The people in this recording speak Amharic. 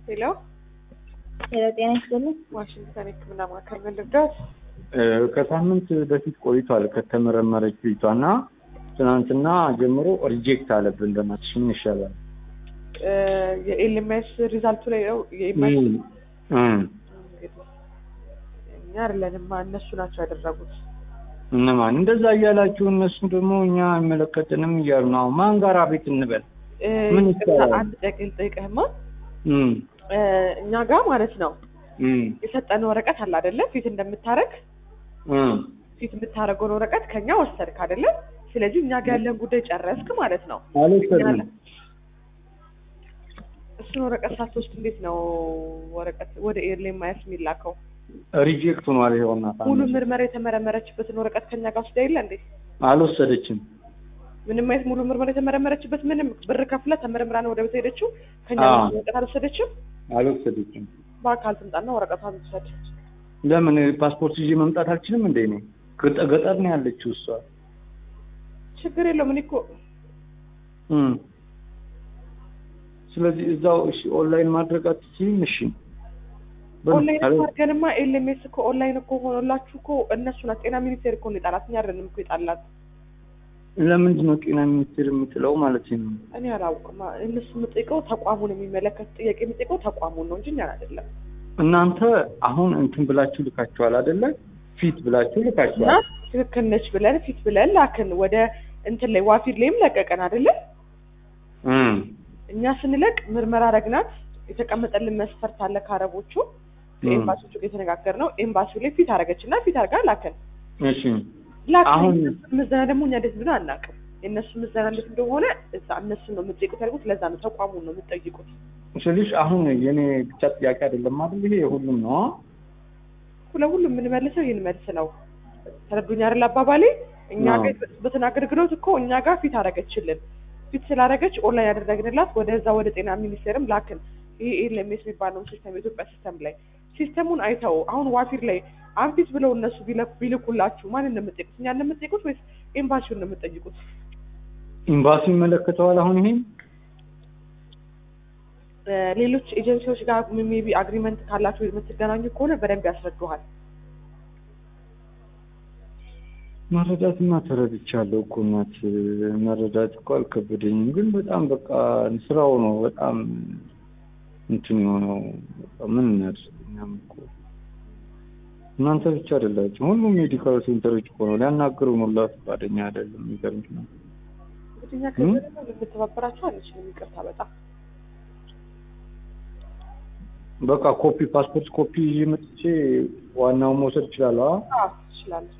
ሄሎ ሄሎ ጤና ይስጥልኝ። ዋሽንግተን ሕክምና ማዕከል ምን ልርዳዎት? ከሳምንት በፊት ቆይቷል ከተመረመረች ልጅቷ እና ትናንትና ጀምሮ ሪጀክት አለብን። በእናትሽ ምን ይሻላል? የኤልኤምኤስ ሪዛልቱ ላይ ነው የኤምኤስ እም፣ እም። እንግዲህ እኛ አይደለንማ እነሱ ናቸው ያደረጉት። እነማን እንደዛ እያላችሁ እነሱ ደግሞ እኛ አይመለከትንም እያሉ ነው። አሁን ማን ጋር ቤት እንበል? እ፣ ምን ይቅርታ፣ ይቻላል? አንድ ጥያቄ ልጠይቅህማ እም፣ እ፣ እኛ ጋር ማለት ነው እም፣ የሰጠን ወረቀት አለ አይደለ? ፊት እንደምታረግ እም። ፊት የምታረገውን ወረቀት ከኛ ወሰድክ አይደለ? ስለዚህ እኛ ጋር ያለን ጉዳይ ጨረስክ ማለት ነው። አልወሰድንም። እሱን ወረቀት ሳትወስድ እንዴት ነው ወረቀት ወደ ኤልኤምኤስ የሚላከው? ሪጀክት ሆኗል። ይኸውና ሙሉ ምርመራ የተመረመረችበትን ወረቀት ከኛ ጋር ወስዳ የለ እንዴ? አልወሰደችም። ምንም አይነት ሙሉ ምርመራ የተመረመረችበት ምንም ብር ከፍላ ተመርምራ ነው ወደ ቤት ሄደችው። ከኛ አዎ። ጋር ወረቀት አልወሰደችም። አልወሰደችም። በአካል ትምጣና ወረቀቷን ትውሰድ። ለምን ፓስፖርት ይዤ መምጣት አልችልም እንዴ? እኔ ገጠ- ገጠር ነው ያለችው እሷ። ችግር የለውም። እኔ እኮ እም። ስለዚህ እዛው እሺ፣ ኦንላይን ማድረግ አትችይም? እሺ በል- ኦንላይን አለ- እኮ አድርገንማ ኤልኤምኤስ እኮ ኦንላይን እኮ ሆኖላችሁ እኮ እነሱ ናት ጤና ሚኒስቴር እኮ ነው የጣላት። እኛ አይደለንም እኮ የጣላት። ለምንድን ነው ጤና ሚኒስቴር የምትለው ማለት ነው? እኔ አላውቅም። እነሱ የምጠይቀው ተቋሙን የሚመለከት ጥያቄ የሚጠይቀው ተቋሙን ነው እንጂ እኛን አይደለም። እናንተ አሁን እንትን ብላችሁ ልካችኋል አይደለ? ፊት ብላችሁ እና ልካችኋል። ትክክል ነች ብለን ፊት ብለን ላክን። ወደ እንትን ላይ ዋፊድ ላይም ለቀቀን አይደለ? እም። እኛ ስንለቅ ምርመራ ረግናት የተቀመጠልን መስፈርት አለ ከአረቦቹ ከኤምባሲዎቹ ጋር የተነጋገርነው ኤምባሲው ላይ ፊት አረገች እና ፊት አርጋ ላከን እሺ ላከን አሁን- የእነሱ ምዘና ደግሞ እኛ እንዴት ብሎ አናውቅም የእነሱ ምዘና እንዴት እንደሆነ እዛ እነሱን ነው የምጠይቁት ያልኩት ለዛ ነው ተቋሙን ነው የምጠይቁት ስልሽ አሁን የኔ ብቻ ጥያቄ አይደለም አይደል? ይሄ የሁሉም ነው። ለሁሉም የምንመልሰው ይህን መልስ ነው ተረዱኝ አይደል አባባሌ እኛ አዎ። ጋር በትን አገልግሎት እኮ እኛ ጋር ፊት አረገችልን ፊት ስላረገች ኦንላይን ያደረግንላት ወደዛ ወደ ጤና ሚኒስቴርም ላክን ይሄ ኤልኤምኤስ የሚባለው ሲስተም የኢትዮጵያ ሲስተም ላይ ሲስተሙን አይተው አሁን ዋፊር ላይ አንፊት ብለው እነሱ ቢለ- ቢልኩላችሁ ማን እንደምጠይቁት እኛ እንደምጠይቁት ወይስ ኤምባሲውን ነው የምጠይቁት ኤምባሲ ይመለከተዋል። አሁን ይሄ እ፣ ሌሎች ኤጀንሲዎች ጋር ሜቢ አግሪመንት ካላችሁ የምትገናኙ ከሆነ በደንብ ያስረዱሃል መረዳትማ ተረድቻለሁ እኮ እናት፣ መረዳት እኮ አልከበደኝም። ግን በጣም በቃ ስራው ነው በጣም እንትን የሆነው በቃ ምን እናድርግ እኛም እኮ እናንተ ብቻ አይደላችሁ፣ ሁሉም ሜዲካል ሴንተሮች እኮ ነው ሊያናግሩ ነው ላ ፈቃደኛ አይደለም። የሚገርምሽ ነው። እንግዲህ እኛ ከዚህ ደግሞ ልንተባበራችሁ አንችልም ይቅርታ በጣም በቃ ኮፒ ፓስፖርት ኮፒ ይዤ መጥቼ ዋናውን መውሰድ እችላለሁ። አ? አዎ ትችላለህ